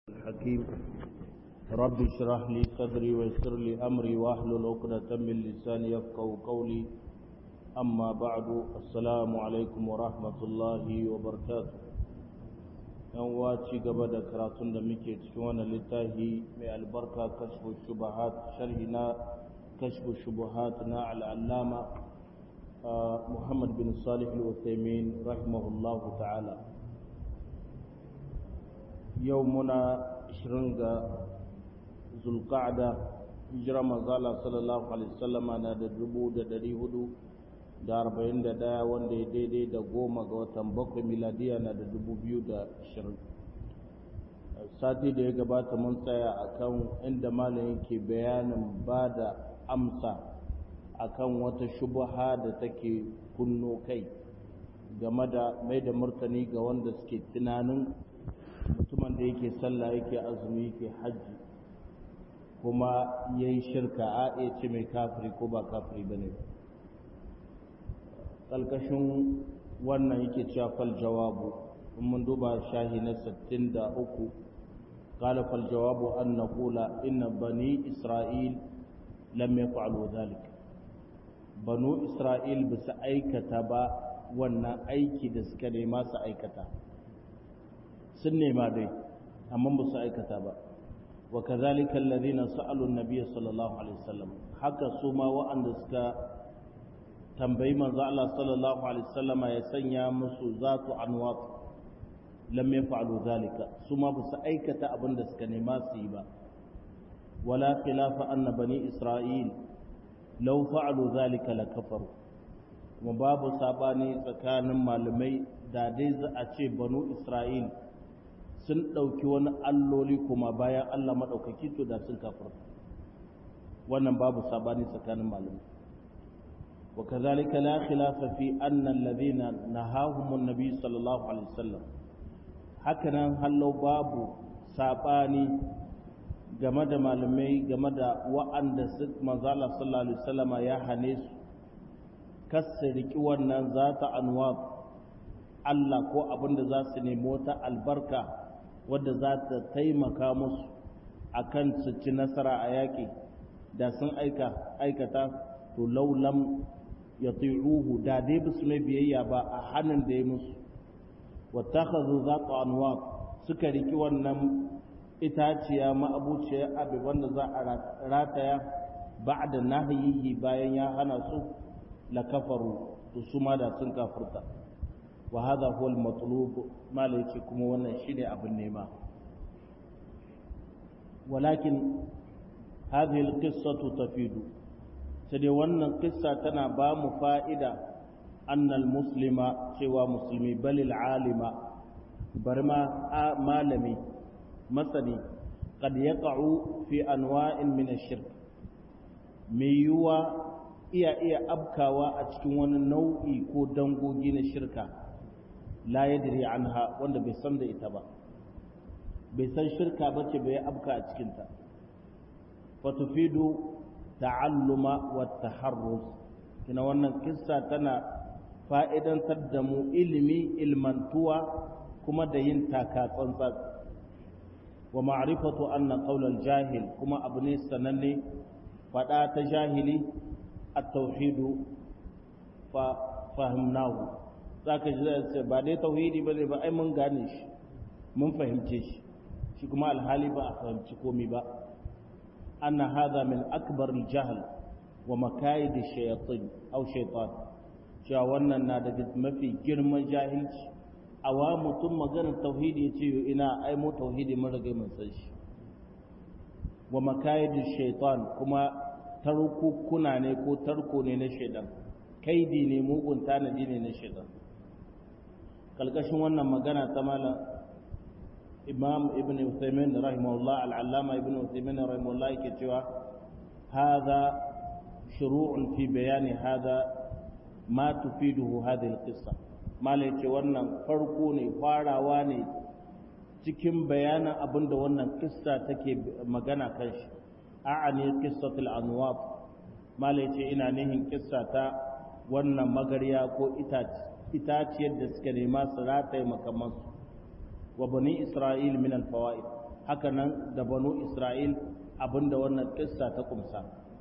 الحكيم رب اشرح لي صدري ويسر لي أمري واحلل عقدة من لساني يفقهوا قولي أما بعد السلام عليكم ورحمة الله وبركاته yan waci gaba da karatun da muke cikin wannan littafi mai albarka kashfu shubahat sharhi na kashfu shubuhat na al'allama Muhammad bin Salih al-Uthaymin rahimahullahu ta'ala yau muna 20 ga zulqa'da hijira manzala sallallahu alaihi wasallama na da dubu da dari hudu da arba'in da daya wanda ya daidai da goma ga watan bakwai miladiya na da dubu biyu da ashirin sati da ya gabata mun tsaya akan inda malamin ke bayanin ba da amsa akan wata shubaha da take kunno kai game da mai da martani ga wanda suke tunanin mutumin da yake sallah yake azumi yake hajji kuma ya yi shirka a iya ce mai kafiri ko ba kafiri ba ne ƙalƙashin wannan yake cewa fal jawabu in mun duba shahi na 63 قال فالجواب أن نقول إن بني إسرائيل لم يفعلوا ذلك بنو إسرائيل بس أيكتا با وانا أيكي دسكري ما سأيكتا سنة ما دي أما بس أيكتا با وكذلك الذين سألوا النبي صلى الله عليه وسلم حكى سوما وأن دسكا tambayi manzo Allah sallallahu alaihi wasallam ya sanya musu zatu anwat lam yaf'alu zalika suma ba su aikata abin da suka nema su yi ba wala khilafa anna bani isra'il law fa'alu zalika la kafaru kuma babu sabani tsakanin malamai da dai za a ce banu isra'il sun ɗauki wani alloli kuma bayan Allah maɗaukaki to da sun kafirta wannan babu sabani tsakanin malamai وكذلك لا خلاف في أن الذين نهاهم النبي صلى الله عليه وسلم هكذا هلو باب ساباني game da malamai game da wa'anda su manzala sallallahu alaihi wasallam ya hane su kasa riki wannan zata anwa Allah ko abinda za su nemi wata albarka wadda za ta taimaka musu akan su ci nasara a yaƙi da sun aika aikata to laulam ya tsiruhu da dai ba su mai biyayya ba a hannun da ya musu watakhadhu zata anwar suka riki wannan itaciya ma'abuciya abin wanda za a rataya ba'da nahyihi bayan ya hana su la kafaru to su ma da sun kafirta wa hadha huwa al-matlub malaki kuma wannan shine abin nema walakin hadhihi al-qissatu tafidu sai dai wannan kissa tana ba mu fa'ida annal muslima cewa musulmi balil alima bar ma malami masani kad yaqa'u fi anwa'in min ash-shirk mai yiwuwa iya iya abkawa a cikin wani nau'i ko dangogi na shirka la yadri anha wanda bai san da ita ba bai san shirka bace bai abka a cikinta fatufidu ta'alluma wa taharruz kina wannan kissa tana fa'idantar da mu ilimi ilmantuwa kuma da yin taka tsantsan wa ma'rifatu anna qaulal jahil kuma abu ne sananne fada ta jahili at-tauhidu fa fahimnahu zaka ji sai ba dai tauhidi bane ba ai mun gane shi mun fahimce shi shi kuma alhali ba a fahimci komai ba أن هذا من أكبر الجهل ومكايد الشياطين أو شيطان شاوانا نادق ما في جرم جاهل أوام ثم قال التوحيد يتيو إنا أي مو توحيد مرق من سيش ومكايد الشيطان كما تركو كنا نيكو تركو نينا شيطان كيدي نيمو كنتانا دي نينا شيطان kalkashin wannan magana ta malam imam ibn Uthaymin rahimahullah al-allama ibn Uthaymin rahimahullah yake cewa hadha shuru'un fi bayani hadha ma tufiduhu hadhihi al-qissa malai ce wannan farko ne farawa ne cikin bayanin abinda wannan kissa take magana kan shi a'ani qissatul anwat malai ce ina nihin kissa ta wannan magariya ko itaciyar da suka nema su rataye makamansu wa bani isra'il min alfawaid haka nan da banu isra'il abinda wannan kissa ta kumsa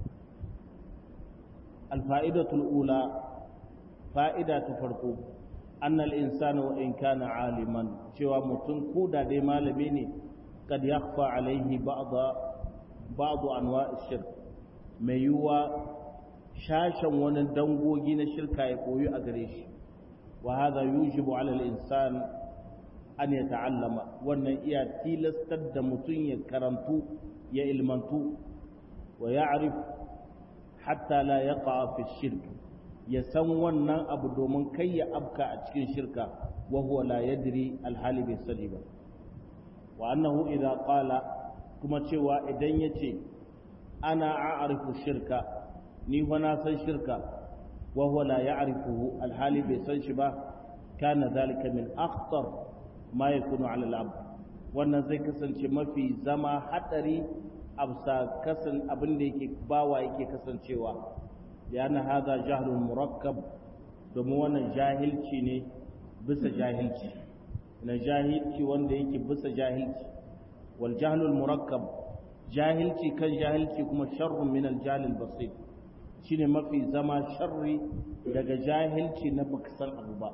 alfa'idatul ula fa'ida ta farko annal insana wa in kana aliman cewa mutum ko da dai malami ne kad yakhfa alaihi ba'da ba'du anwa'i shirk mai yiwuwa shashen wani dangogi na shirka ya koyi a gare shi wa hadha yujibu ala al-insan an yata'allama wannan iya tilastar da mutum ya karantu ya ilmantu wa ya'rif hatta la yaqa fi shirk ya san wannan abu domin kai ya abka a cikin shirka wa huwa la yadri alhali bai sani ba wa annahu idza qala kuma cewa idan yace ana a'rifu shirka ni fa na san shirka wa huwa la ya'rifuhu alhali bai san shi ba kana zalika min akhtar ma yakunu ala al-abd wannan zai kasance mafi zama hadari absa kasan abin da yake bawa yake kasancewa yana haza jahlul murakkab domin wannan jahilci ne bisa jahilci na jahilci wanda yake bisa jahilci wal jahlul murakkab jahilci kan jahilci kuma sharrun min al jahlil basit shine mafi zama sharri daga jahilci na baka san abu ba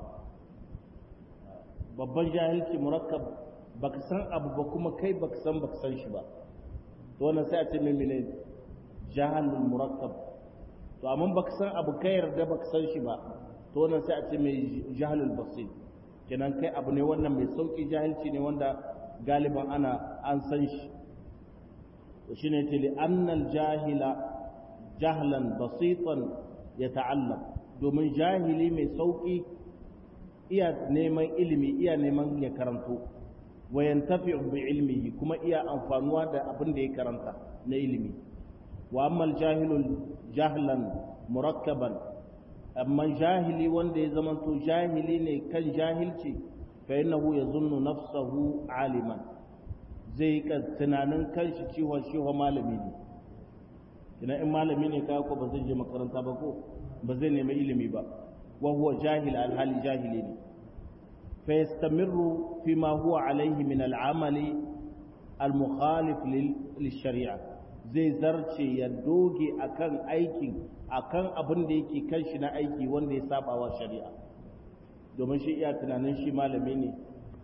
babban jahilci murakkab baka san abu ba kuma kai baka san baka san shi ba to wannan sai a ce mai mene jahalul murakkab to amma baka san abu kai yarda baka san shi ba to wannan sai a ce mai jahalul basit kenan kai abu ne wannan mai sauki jahilci ne wanda galiban ana an san shi to shine yace li annal jahila jahlan basitan yata'allam domin jahili mai sauki iya neman ilimi iya neman ya karanto wa yantafi bi ilmihi kuma iya amfanuwa da abin da ya karanta na ilimi wa amma jahilul jahlan murakkaban amma jahili wanda ya zama to jahili ne kan jahilci fa innahu yazunnu nafsahu aliman zai ka tunanin kanshi cewa shi wa malami ne kina in malami ne ka ko ba zai je makaranta ba ko ba zai nemi ilimi ba wa huwa jahil alhali jahili ne fa yastamirru fima huwa alaihi min al'amali al-mukhalif lil-shari'a zai zarce ya doge akan aikin akan abin da yake kan shi na aiki wanda ya saba wa shari'a domin shi iya tunanin shi malami ne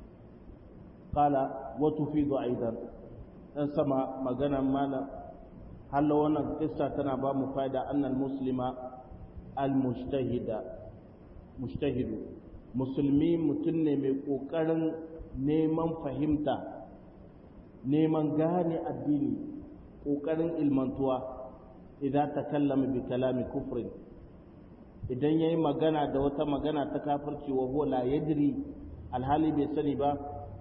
qala wa tufidu aidan dan sama maganan malam halla wannan kissa tana ba mu fa'ida annal muslima al mujtahida mujtahidu musulmi mutum ne mai kokarin neman fahimta neman gane addini kokarin ilmantuwa idan ta kallama bi kalami kufrin idan yayi magana da wata magana ta kafirci wa huwa la yadri alhali bai sani ba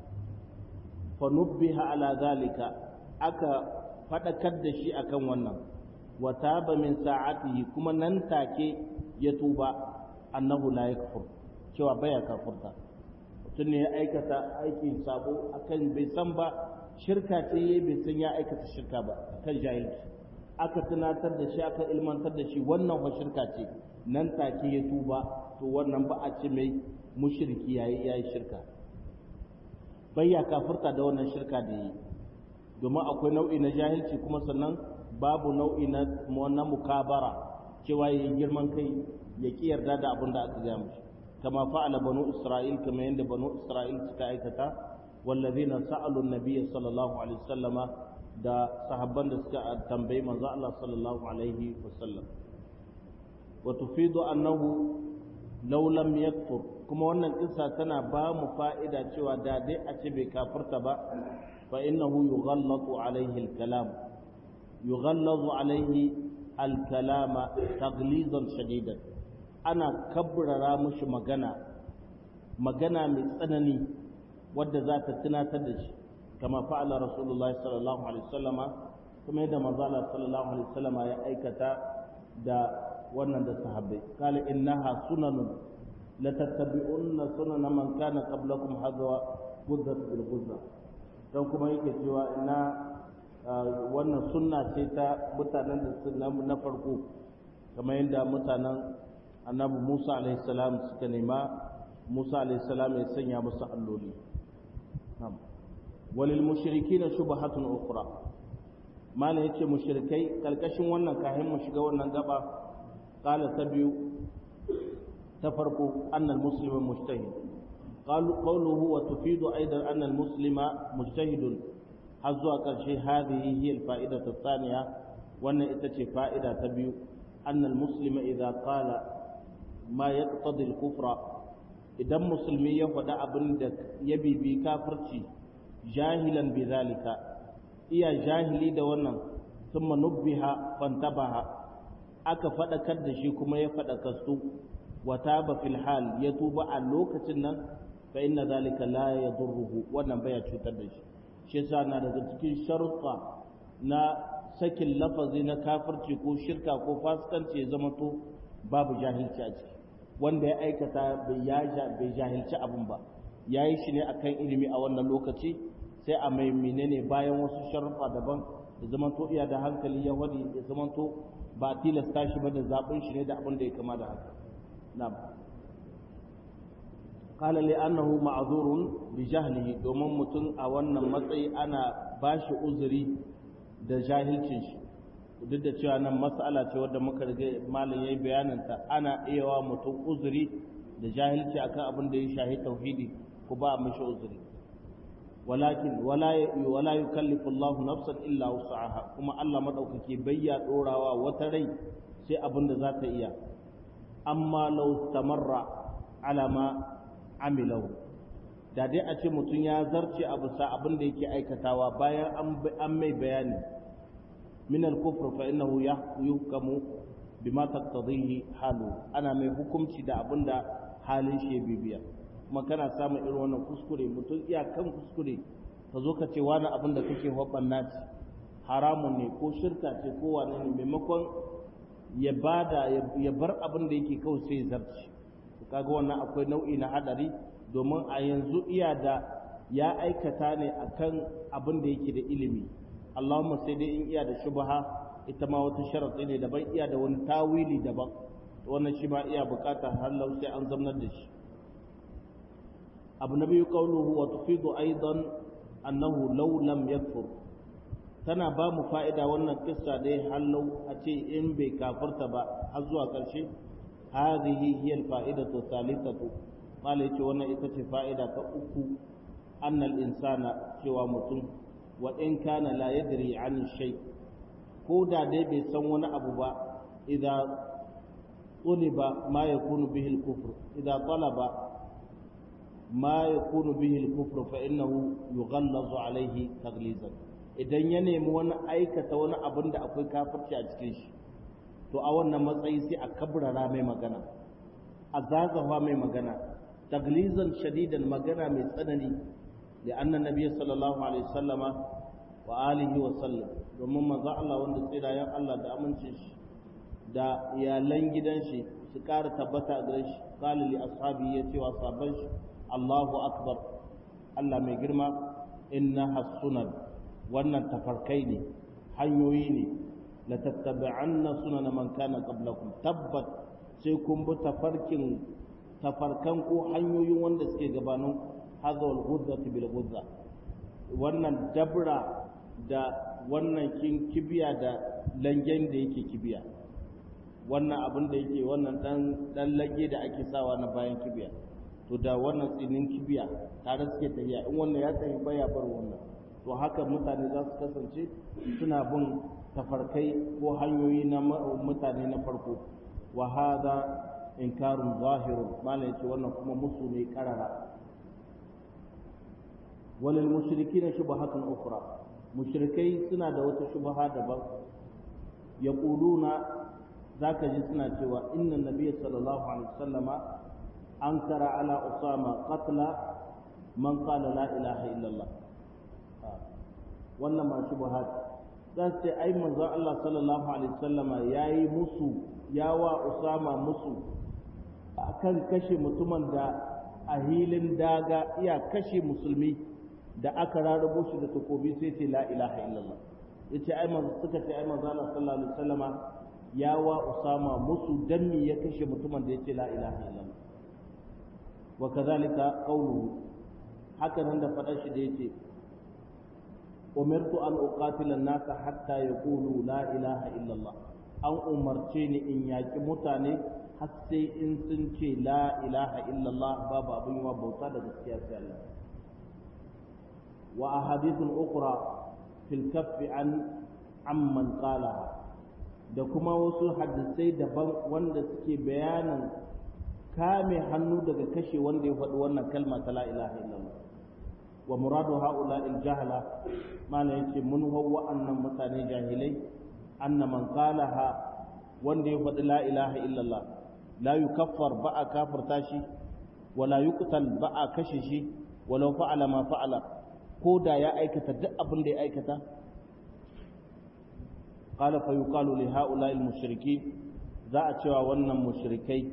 fa nubbiha ala zalika aka fadakar da shi akan wannan wa taba min sa'atihi kuma nan take ya tuba annahu la yakfur cewa baya kafurta mutum ne ya aikata aikin sabo akan bai san ba shirka ce yayi bai san ya aikata shirka ba akan jahilci aka tunatar da shi aka ilmantar da shi wannan fa shirka ce nan take ya tuba to wannan ba a ce mai mushriki yayi yayi shirka bai ya kafurta da wannan shirka da yi domin akwai nau'i na jahilci kuma sannan babu nau'i na na mukabara cewa yayi girman kai ya ki yarda da abin da aka gaya mishi kama fa'ala banu isra'il kama yanda banu isra'il suka aikata wallazina sa'alu an-nabiy sallallahu alaihi wasallama da sahabban da suka tambayi manzo Allah sallallahu alaihi wasallam wa tufidu annahu law lam yakfur kuma wannan kissa tana ba mu fa'ida cewa da dai a ce bai kafirta ba fa innahu yughallatu alaihi al-kalam yughallazu alaihi al-kalama taghlizan shadidan ana kabrara mushi magana magana mai tsanani wadda za ta tunatar da shi kama fa'ala rasulullahi sallallahu alaihi wasallama kuma yadda manzala sallallahu alaihi wasallama ya aikata da wannan da sahabbai kala innaha sunanun la tattabi'unna sunana man kana qablakum hadwa gudzat bil guzza dan kuma yake cewa ina wannan sunna ce ta mutanen da sunna na farko kamar yadda mutanen annabi Musa alaihi salam suka nema Musa alaihi salam ya sanya musu alloli walil mushrikina shubhatun ukhra malam yace mushrikai kalkashin wannan kahin mu shiga wannan gaba qala ta biyu ta farko annal muslima mujtahid qalu qawluhu wa tufidu aidan annal muslima mujtahidun har zuwa karshe hadhihi hiya al fa'idatu thaniya wannan ita ce fa'ida ta biyu annal muslima idza qala ma yaqtadi al kufra idan musulmi ya faɗi abin da ya bibi kafirci jahilan bi zalika iya jahili da wannan thumma nubbiha fantabaha aka faɗakar da shi kuma ya faɗakastu wa taba fil hal ya tuba a lokacin nan fa inna zalika la yadurruhu wannan baya cutar da shi shi yasa na daga cikin sharuɗa na sakin lafazi na kafirci ko shirka ko fasikanci ya zama to babu jahilci a ciki wanda ya aikata bai jahilci abin ba ya yi shi ne akan ilimi a wannan lokaci sai a mai menene bayan wasu sharuɗa daban ya zama to iya da hankali ya wadi ya zama to ba tilasta shi ba da zaɓin shi ne da abin da ya kama da haka na'am qala li annahu ma'zurun bi jahlihi domin mutum a wannan matsayi ana bashi uzuri da jahilcin shi duk da cewa nan mas'ala ce wadda muka riga malam yayi bayanin ta ana iya wa mutum uzuri da jahilci akan abin da ya shahi tauhidi ko ba mishi uzuri walakin wala wala yukallifu Allahu nafsan illa wus'aha kuma Allah madaukake bayya dorawa wata rai sai abin da za ta iya amma law tamarra ala ma amilahu da dai a ce mutum ya zarce abu sa abin da yake aikatawa bayan an mai bayani min al-kufr fa innahu yuhkamu bima taqtadihi halu ana mai hukunci da abin da halin shi bibiya kuma kana samun irin wannan kuskure mutum iya kan kuskure ka zo ka ce wani abin da kake wabanna ce haramun ne ko shirka ce ko wani ne maimakon ya bada ya bar abin da yake kawai sai zarci kaga wannan akwai nau'i na hadari domin a yanzu iya da ya aikata ne akan abin da yake da ilimi Allahumma sai dai in iya da shubha ita ma wata sharadi ne daban iya da wani tawili daban wannan shi ma iya bukatar hallau sai an zamnar da shi abu na biyu qawluhu wa tufidu aidan annahu law lam yakfur tana ba mu fa'ida wannan kissa dai hallau a ce in bai kafirta ba har zuwa ƙarshe hadhihi hiya al-fa'idatu thalithatu mala yace wannan ita ce fa'ida ta uku annal insana cewa mutum wa in kana la yadri an shay ko da dai bai san wani abu ba idza tuliba ma yakunu bihi al-kufr idza talaba ma yakunu bihi al-kufr fa innahu yughallazu alayhi taglizan idan ya nemi wani aikata wani abin da akwai kafirci a cikin shi to a wannan matsayi sai a kabrara mai magana a zagawa mai magana taglizan shadidan magana mai tsanani da annan nabi sallallahu alaihi wasallama wa alihi wa sallam domin manzo Allah wanda tsirayen Allah da amincin shi da iyalan gidan shi su ƙara tabbata a gare shi qala li ashabi ya ce wa sahabban shi Allahu akbar Allah mai girma inna hasunan wannan tafarkai ne hanyoyi ne la tattabi'anna sunana man kana qablakum tabbat sai kun bi tafarkin tafarkan ko hanyoyin wanda suke gabanin hazawal ghuzzati bil ghuzza wannan dabra da wannan kin kibiya da langen da yake kibiya wannan abin da yake wannan dan dan lage da ake sawa na bayan kibiya to da wannan tsinin kibiya tare suke tafiya in wannan ya tafi baya bar wannan to haka mutane za su kasance suna bin tafarkai ko hanyoyi na mutane na farko wa hada inkarun zahirun malai ce wannan kuma musu ne karara walil mushrikin shubhatun ukhra mushrikai suna da wata shubha daban yaquluna zaka ji suna cewa inna nabiyya sallallahu alaihi wasallama ankara ala usama qatla man qala la ilaha illallah wannan ma shubha zan ce ai manzo Allah sallallahu alaihi wasallama yayi musu yawa usama musu akan kashe mutumin da a hilin daga iya kashe musulmi da aka rarrabo shi da takobi sai ce la ilaha illallah yace ai manzo suka ce ai manzo Allah sallallahu alaihi wasallama yawa usama musu dan me ya kashe mutumin da yace la ilaha illallah wa kadhalika qawluhu haka nan da fadar shi da yace umirtu an uqatila an-nasa hatta yaqulu la ilaha illallah an umarce ni in yaki mutane har sai in sun ce la ilaha illallah babu abin yawa bauta da gaskiya sai Allah wa ahadithun ukhra fil kaffi an amman qalaha da kuma wasu hadisai daban wanda suke bayanin kame hannu daga kashe wanda ya faɗi wannan kalma ta la ilaha illallah wa muradu haula il jahala mana yace mun hawa annan mutane jahilai anna man qalaha wanda ya faɗi la ilaha illallah la yukaffar ba a kafirta shi wala yuqtal ba a kashe shi walau fa'ala ma fa'ala ko da ya aikata duk abin da ya aikata qala fa yuqalu li haula al mushriki za a cewa wannan mushrikai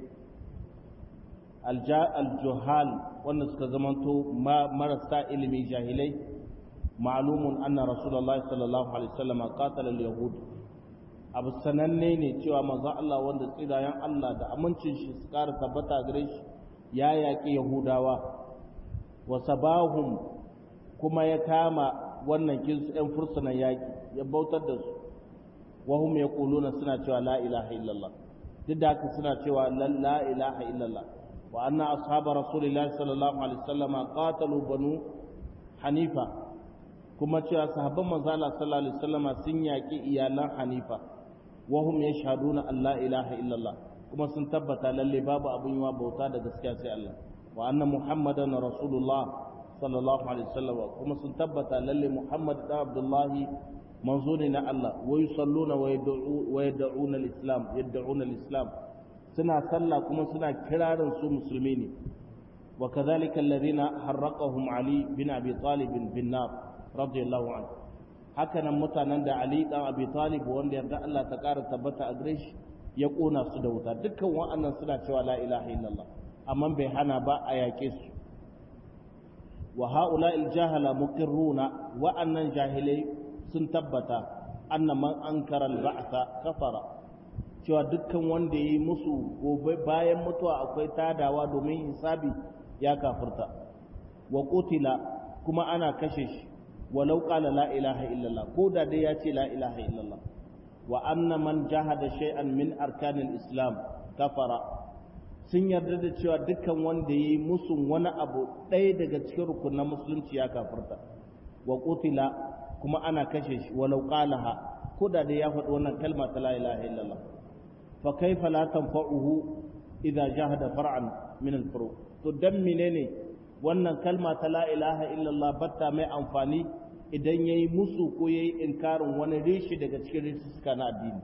aljuhal wanda suka zamanto marasa ilimi jahilai ma'lumun anna rasulullahi sallallahu alaihi wasallam qatala al-yahud abu sananne ne cewa manzo Allah wanda tsirayen Allah da amincin shi su ƙara tabbata gare shi ya yaƙi yahudawa wa sabahum kuma ya kama wannan kinsu ɗan fursunan yaƙi ya bautar da su wahum yaquluna suna cewa la ilaha illallah duk da haka suna cewa la ilaha illallah وأن أصحاب رسول الله صلى الله عليه وسلم قاتلوا بنو حنيفة كما تشاء صحابة مزالة صلى الله عليه وسلم سنياك إيالا حنيفة وهم يشهدون أن لا إله إلا الله كما سنتبت للي باب أبو يوا بوتا دسكاسي الله وأن محمدا رسول الله صلى الله عليه وسلم كما سنتبت للي محمد عبد الله منظورنا الله ويصلون ويدعون الإسلام يدعون الإسلام suna sallah kuma suna kirarin su musulmi ne wa kadhalika alladhina harraqahum ali bin abi talib bin nar radiyallahu anhu haka nan mutanen da ali dan abi talib wanda yarda Allah ta ƙara tabbata a gare shi ya kona su da wuta dukkan wa'annan suna cewa la ilaha illallah amma bai hana ba a yake su wa haula al jahala muqirruna wa'annan jahilai sun tabbata anna man ankara al ba'tha kafara cewa dukkan wanda ya yi musu gobe bayan mutuwa akwai tadawa domin hisabi ya kafirta wa qutila kuma ana kashe shi walau qala la ilaha illallah ko da dai ya ce la ilaha illallah wa anna man jahada shay'an min arkanil islam kafara sun yarda da cewa dukkan wanda ya yi musu wani abu ɗaya daga cikin rukunan musulunci ya kafirta wa qutila kuma ana kashe shi walau qalaha ko da dai ya faɗi wannan kalma ta la ilaha illallah فكيف لا تنفعه إذا جاهد فرعا من الفروع تدم منين wannan kalma ta la ilaha illallah batta mai amfani idan yayi musu ko yayi inkarin wani rishi daga cikin rissuka na addini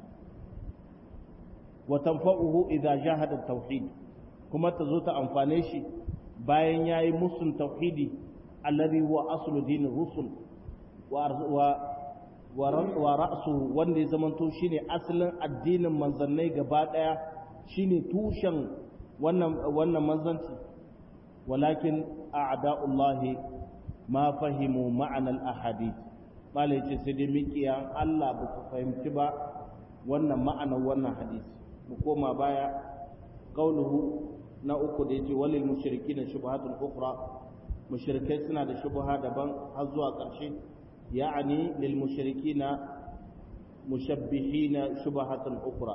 wa tanfa'uhu idza jahada tauhid kuma ta zo ta amfane shi bayan yayi musun tauhidi alladhi huwa aslu din rusul wa wa ra'su wanda ya zamanto shine asalin addinin manzannai gaba daya shine tushen wannan wannan manzanci walakin a'da'ullahi ma fahimu ma'anar ahadith bala yace sai dai mikiyan Allah ba su fahimci ba wannan ma'anar wannan hadisi mu koma baya qauluhu na uku da yace walil mushrikin shubhatun ukhra mushrikai suna da shubha daban har zuwa ƙarshe يعني للمشركين مشبهين شبهة أخرى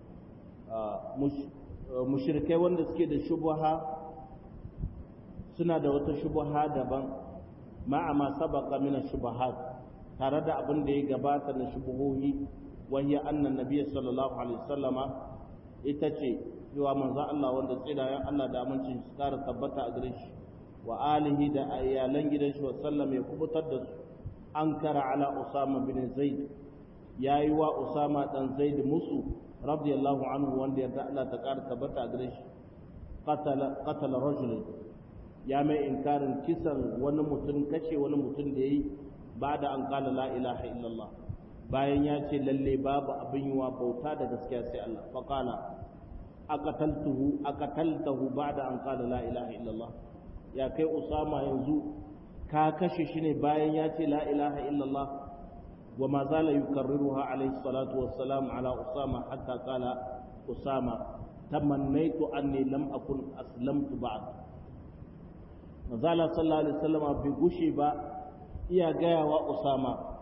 مشركي wanda suke da shubha suna da wata shubha daban ma'a ma sabaqa min ash-shubahat tare da abin da ya gabata na shubuhohi wahiya anna nabiy sallallahu alaihi wasallama ita ce cewa manzo Allah wanda tsirayen Allah da amincin su kara tabbata a gare shi wa alihi da iyalan gidan shi wa sallam ya kubutar da su ankara ala usama bin zaid yayi wa usama dan zaid musu radiyallahu anhu wanda yarda Allah ta kara tabbata a gare shi qatala qatala rajul ya mai inkarin kisan wani mutum kashe wani mutum da yayi bada an kala la ilaha illallah bayan ya ce lalle babu abin yiwa bauta da gaskiya sai Allah fa qala aqataltuhu aqataltahu ba'da an qala la ilaha illallah ya kai usama yanzu ka kashe shi ne bayan ya ce la ilaha illallah wa ma zala yukarriruha alayhi salatu wassalam ala usama hatta qala usama tamannaitu anni lam akun aslamtu ba'd mazala sallallahu alaihi wasallam bai gushe ba iya gaya wa usama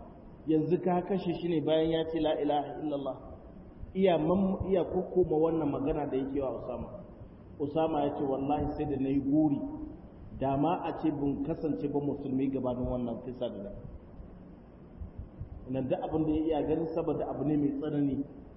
yanzu ka kashe shi ne bayan ya ce la ilaha illallah iya man iya kokoma wannan magana da yake wa Usama Usama ya ce wallahi sai da nayi guri da ma a ce bin kasance ba musulmi gabanin wannan kisa da nan da abin da ya iya ganin saboda abu ne mai tsanani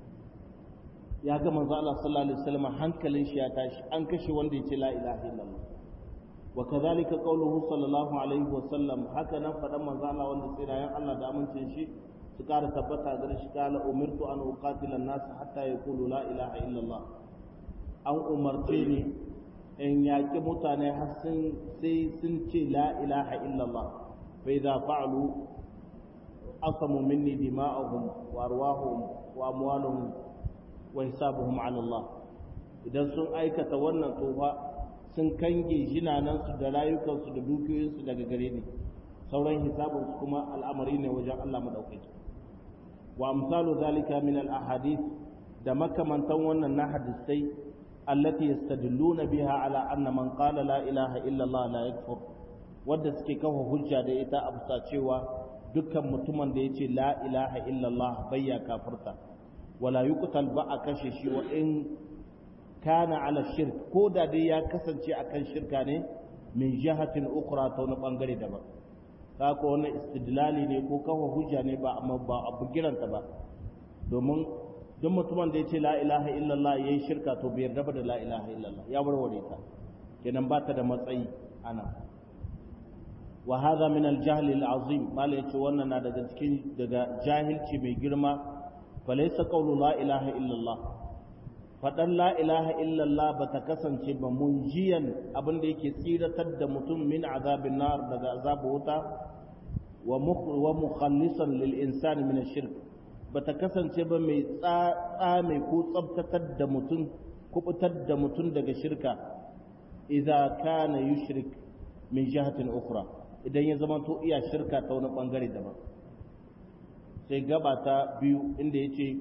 ya ga manzo Allah sallallahu alaihi wasallam hankalin shi ya tashi an kashe wanda ya ce la ilaha illallah wa kadhalika qawluhu sallallahu alaihi wasallam haka nan fadan manzo Allah wanda tsirayen Allah da amincin shi su kara tabbata ga shi kala umirtu an uqatila an-nas hatta yaqulu la ilaha illallah an umarce ni in yaƙi mutane har sun sai sun ce la ilaha illallah fa idza fa'alu asamu minni dima'ahum wa arwahum wa amwaluhum wa hisabuhum 'ala Allah idan sun aikata wannan tofa sun kange jinanansu da rayukansu da dukiyoyinsu daga gare ni sauran hisabinsu kuma al'amari ne wajen Allah madaukaki wa amsalu zalika min al ahadith da makamantan wannan na hadisai allati yastadilluna biha ala anna man qala la ilaha illa Allah la yakfur wanda suke kafa hujja da ita a bisa cewa dukkan mutumin da yace la ilaha illa Allah bayya kafirta wala yuqtal ba a kashe shi wa in kana ala shirk ko da dai ya kasance akan shirka ne min jihatin ukhra ta wani bangare daban ka ko wannan istidlali ne ko kafa hujja ne ba amma ba abu giranta ba domin duk mutumin da yace la ilaha illallah yayi shirka to bai yarda da la ilaha illallah ya warware ta kenan ba ta da matsayi ana wa hadha min al-jahl al-azim mala yace wannan na daga cikin daga jahilci mai girma falaysa qawlu la ilaha illallah faɗan la ilaha illallah ba ta kasance ba munjiyan abin da yake tsiratar da mutum min azabin nar daga azabu wuta wa mukhallisan lil insani min shirk ba ta kasance ba mai tsame ko tsabtatar da mutum kubutar da mutum daga shirka idza kana yushrik min jihatin ukhra idan ya zama to iya shirka ta wani bangare daban sai gaba ta biyu inda yace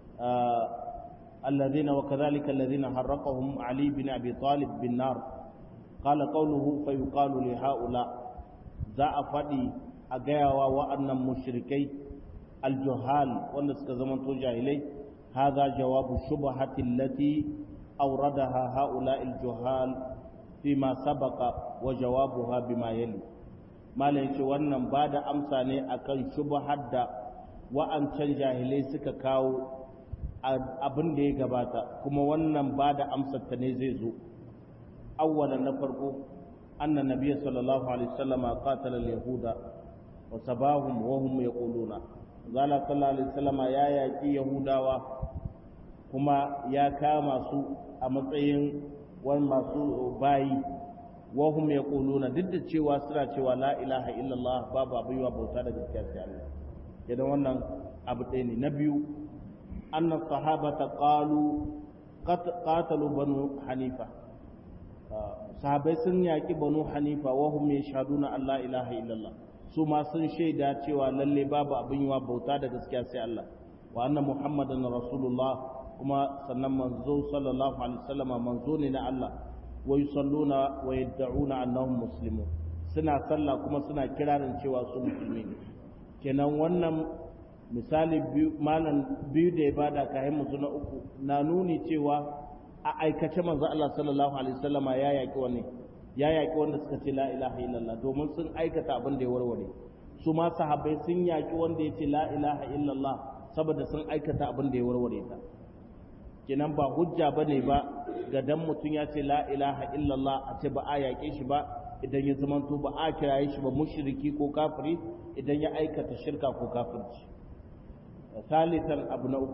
الذين وكذلك الذين حرقهم علي بن أبي طالب بالنار قال قوله فيقال لهؤلاء ذا أفدي أجاوا وأن مشركي الجهال ونسك زمن جاهلي هذا جواب الشبهة التي أوردها هؤلاء الجهال فيما سبق وجوابها بما يلي ما ليش wannan ba da amsa ne akan shubhar da wa'ancan jahilai suka kawo abin da ya gabata kuma wannan ba da amsarta ne zai zo awwalan na farko anna nabiyyi sallallahu alaihi wasallam qatala al-yahuda wa sabahum wa hum yaquluna zala sallallahu alaihi wasallam ya yaki yahudawa kuma ya kama su a matsayin wani masu bayi wa hum yaquluna duk da cewa suna cewa la ilaha illallah babu abuwa bauta da gaskiya sai Allah idan wannan abu ɗaya ne na biyu أن الصحابة قالوا قاتلوا بنو حنيفة sahabai sun yaƙi banu hanifa wa hum yashhaduna an la ilaha illallah su ma sun shaida cewa lalle babu abin yiwa bauta da gaskiya sai Allah wa anna muhammadan rasulullah kuma sannan manzo sallallahu alaihi wasallam manzo ne na Allah wa yusalluna wa yad'una annahum muslimun suna sallah kuma suna kirarin cewa su musulmi ne kenan wannan misali malam biyu da ya bada kayan musu na uku na nuni cewa a aikace manzo Allah sallallahu alaihi wasallama ya yaki wani ya yaki wanda suka ce la ilaha illallah domin sun aikata abin da ya warware su ma sahabbai sun yaki wanda ya ce la ilaha illallah saboda sun aikata abin da ya warware ta kenan ba hujja bane ba ga dan mutum ya ce la ilaha illallah a ce ba a yake shi ba idan ya zamanto ba a kiraye shi ba mushriki ko kafiri idan ya aikata shirka ko kafirci ثالثا أبو نوف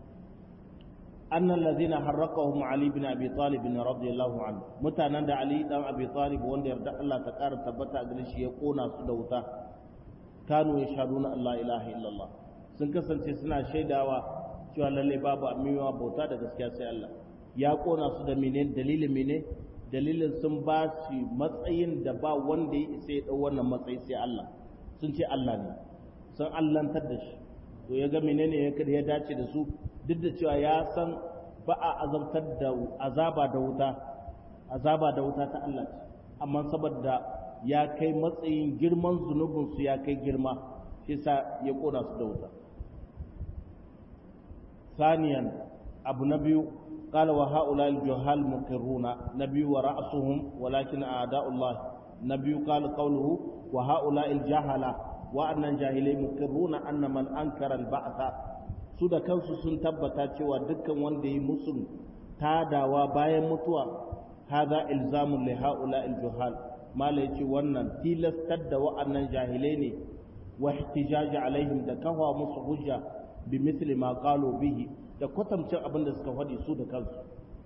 أن الذين حرقهم علي بن أبي طالب رضي الله عنه متى نندى علي بن أبي طالب وان يردع الله تكار تبتا أدريش يقون سدوتا كانوا يشهدون أن لا إله إلا الله سنكسن تسنا شيداوا cewa lalle babu amiwa bauta da gaskiya sai Allah ya kona su da mene dalilin mene dalilin sun ba shi matsayin da ba wanda ya isa ya dau wannan matsayi sai Allah sun ce Allah ne sun allantar da shi to ya ga menene ya dace da su duk da cewa ya san ba a azabtar da azaba da wuta azaba da wuta ta Allah ce amma saboda ya kai matsayin girman zunubin su ya kai girma shi sa ya kona su da wuta ثانيا أبو نبي قال وهؤلاء الجهال مقرون نبي ورأسهم ولكن أعداء الله نبي قال قوله وهؤلاء الجهلة وأن الجاهلين مقرون أن من أنكر البعث su da kansu sun tabbata cewa dukkan wanda yi musun tadawa bayan mutuwa haza ilzamun li haula juhal mala yace wannan tilastar da wa'annan jahilai ne wa ihtijaji alaihim da kafa musu hujja bi mithli ma qalu bihi da kwatamcin abin da suka faɗi su da kansu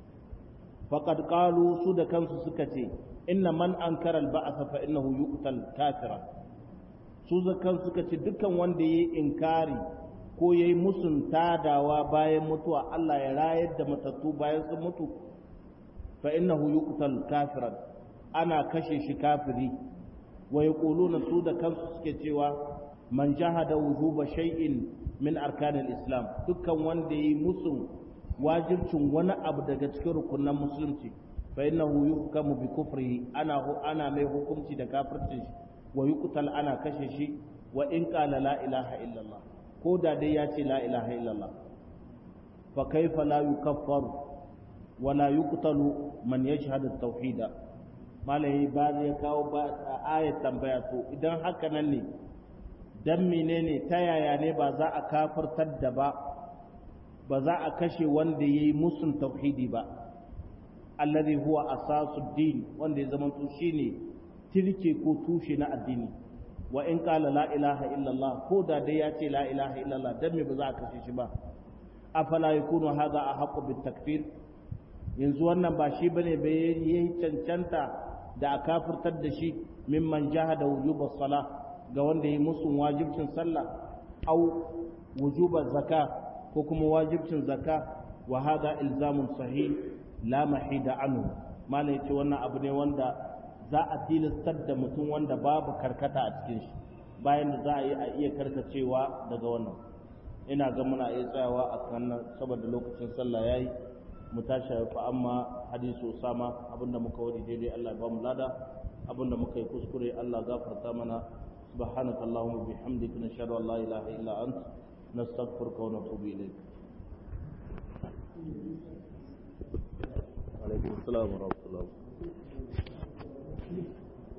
faqad qalu su da kansu suka ce inna man ankara al-ba'th fa innahu yuqtal kafira su da kansu suka ce dukkan wanda yayi inkari ko yayi musun tadawa bayan mutuwa Allah ya rayar da matattu bayan sun mutu fa innahu yuqtal kafiran ana kashe shi kafiri wa yaquluna su da kansu suke cewa man jahada wujuba shay'in min arkanil islam dukkan wanda yi musun wajibcin wani abu daga cikin rukunan musulunci fa innahu yuhkamu bi kufrihi ana ana mai hukunci da kafircin shi wa yuqtal ana kashe shi wa in qala la ilaha illallah ko da dai ya ce la ilaha illallah fa kaifa la yukaffaru wa la yuqtalu man yashhadu at-tauhid malai ba ya kawo ba ayat tambaya to idan haka nan ne dan menene ta yaya ne ba za a kafartar da ba ba za a kashe wanda yayi musun tauhidi ba alladhi huwa asasud din wanda ya zama to shine tilke ko tushe na addini wa in qala la ilaha illallah ko da dai ya ce la ilaha illallah dan me ba za a kashe shi ba afala yakunu hadha ahqqu bit takfir yanzu wannan ba shi bane bai yayi cancanta da a kafirtar da shi mimman jahada wujubas salah ga wanda yi musu wajibcin sallah au wujubar zaka ko kuma wajibcin zaka wa hada ilzamun sahih la mahida anhu malai ce wannan abu ne wanda za a tilastar da mutum wanda babu karkata a cikin shi bayan da za a yi a iya karkacewa daga wannan ina ga muna iya tsayawa a kan saboda lokacin sallah yayi mu tashi fa amma hadisu usama abinda muka wadi daidai Allah ya ba mu lada abinda muka yi kuskure Allah gafarta mana سبحانك اللهم وبحمدك نشهد ان لا اله الا انت نستغفرك ونتوب اليك وعليكم السلام ورحمه الله